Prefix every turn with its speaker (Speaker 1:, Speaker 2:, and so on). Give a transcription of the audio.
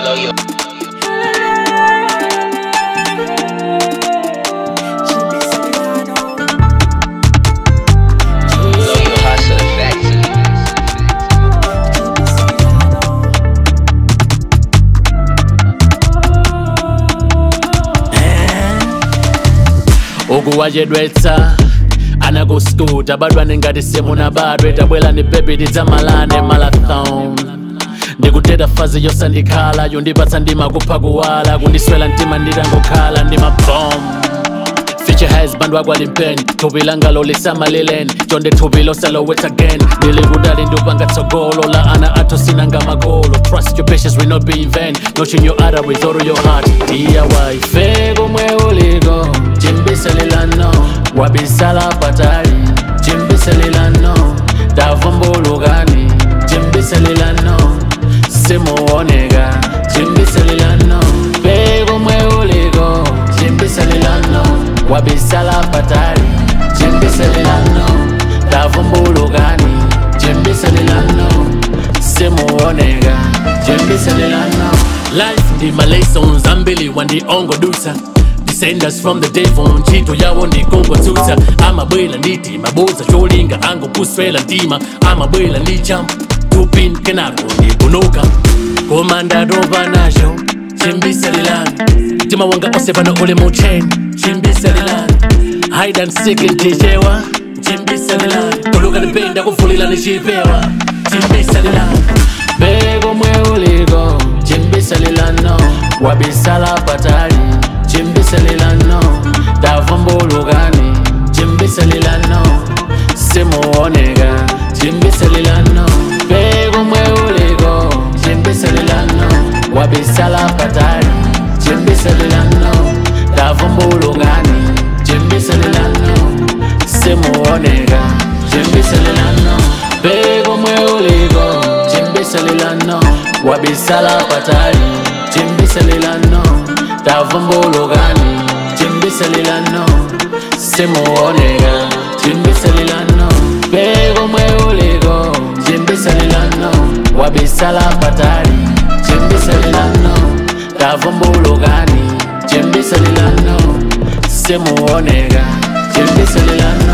Speaker 1: Blow your blow your hustle factory.
Speaker 2: ukuwajedwetsa anakuskuta badwane ngati simuna badwe tabwela ni bebi tidzamalane marathon ndikuteta fazi yosandikhala yondipatsa ndima kupha kuwala kundiswela mtima nditangokhala ndi mabom Future has bandwa kwalimpeni thupi langa lolisamalileni chonde thupi losalowet again ndili kudali ndupanga tsogolo la ana athu sinanga makolo trust your patience will not be in vain notion your other with all your heart diy feko mwe uliko chimbisalilano wabisala patali chimbisalilano tavumbulukani chimbisalilano simuoneka chimbisalilano feko mwe uliko chimbisalilano wabisala patali chimbisalilano tavumbulukani chimbisalilano simuoneka chimbisalilano life ndi malesons ambili wandiongodusa descendants from the devil ntchito yawo ndikongotsutsa amabwela nditi maboza cholinga angopuswela mtima amabwela ndi jump tupin kenako ndikunuka koma ndatopa nacho chimbisalilani mtima wanga onse pano uli mu chain chimbisalilani hide and seek ntichewa chimbisalilani tuluka ndipenda kuvulila ndichipewa chimbisalilani beko mwe uliko chimbisalilano wabisala patali chimbisalilano tavumbulukani chimbisalilano simuoneka chimbisalilano beko mwe uliko chimbisalilano wabisala patali chimbisalilano tavumbulukani chimbisalilano simuoneka chimbisalilano beko mwe uliko chimbisalilano wabisala patali chimbisalilano tavumbulukani chimbisalilano simuoneka chimbisalilano beko mwe uliko chimbisalilano wabisala patali chimbisalilano tavumbulukani chimbisalilano simuoneka chimbisalilano